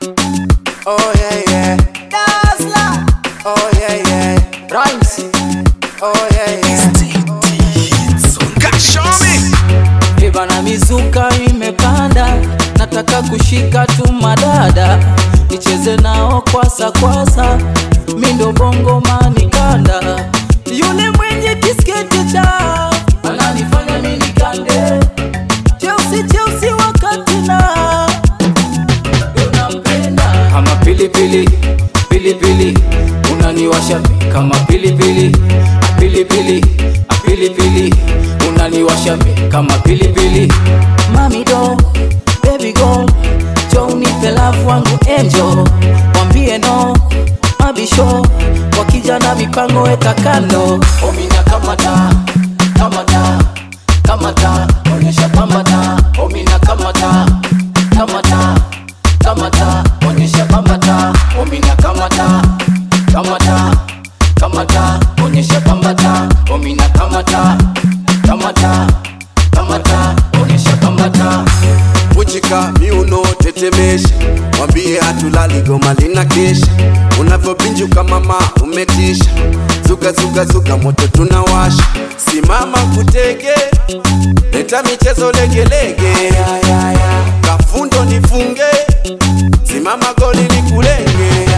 Oh yeah yeah. Dazzler. Oh yeah yeah. Rhymes. Oh yeah yeah. Viva na mizuka imepanda, nataka kushika tu madada, nicheze nao kwasa kwasa, mindo bongo manikanda, yule mwenye kisketi cha ananifanya mimi nikande, cheusi cheusi wakati na unampenda kama pilipili pilipili, unaniwasha mi kama pilipili pilipili pilipili, unaniwasha mi kama pilipili. Mami do baby go, jo unipe love wangu angel, mwambie no mabisho, wakija na mipango weka kando, omina kamata kamata kamata, onyesha kamata, omina kamata kamata kamata, onyesha kamata, omina kamata kamata kamata, onyesha kamata, omina kamata kamata kamata, onyesha kamata Uchika miuno tetemesha, mwambie hatulali goma lina kesha. Unavyopinjuka mama umetisha, zuka zuka zuka moto tunawasha. Simama kutege, leta michezo legelege, kafundo nifunge, simama goli nikulenge,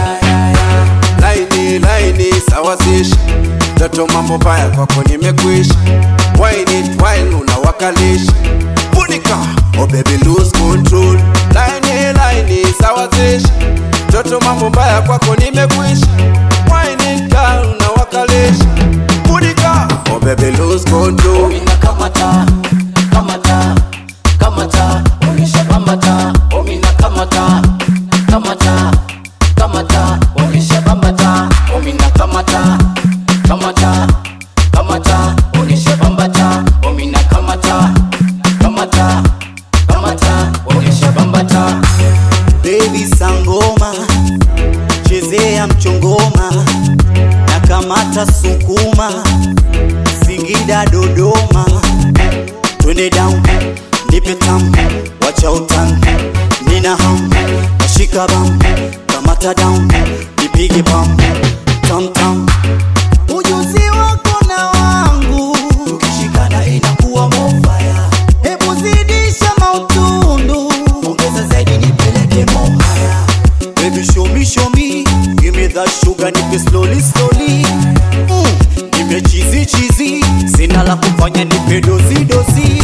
laini laini sawazisha, toto mambo baya kwako nimekwisha, wine it wine unawakalisha Punika, oh baby lose control Laini laini sawazisha Toto mambo mbaya kwako nimekwisha Wine it girl unawakalisha Punika, oh baby lose control omina kamata kamata kamata onyesha kamata omina kamata kamata kamata onyesha kamata omina kamata kamata kamata onyesha kamata omina kamata kamata kamata onyesha kamata Baby sangoma, chezea mchongoma, na kamata sukuma, Singida Dodoma, twende down, nipe tam, wacha utan, nina ham, nashika bam, kamata down, nipige bam, tam tam, ujuzi wako na wangu, tukishikana inakuwa mofaya, hebu zidisha mautundu, ongeza zaidi nipeleke mohaya, baby show me show me, give me that sugar, nipe slowly slowly, mm, nipe chizi chizi, sina la kufanya nipe dozi dozi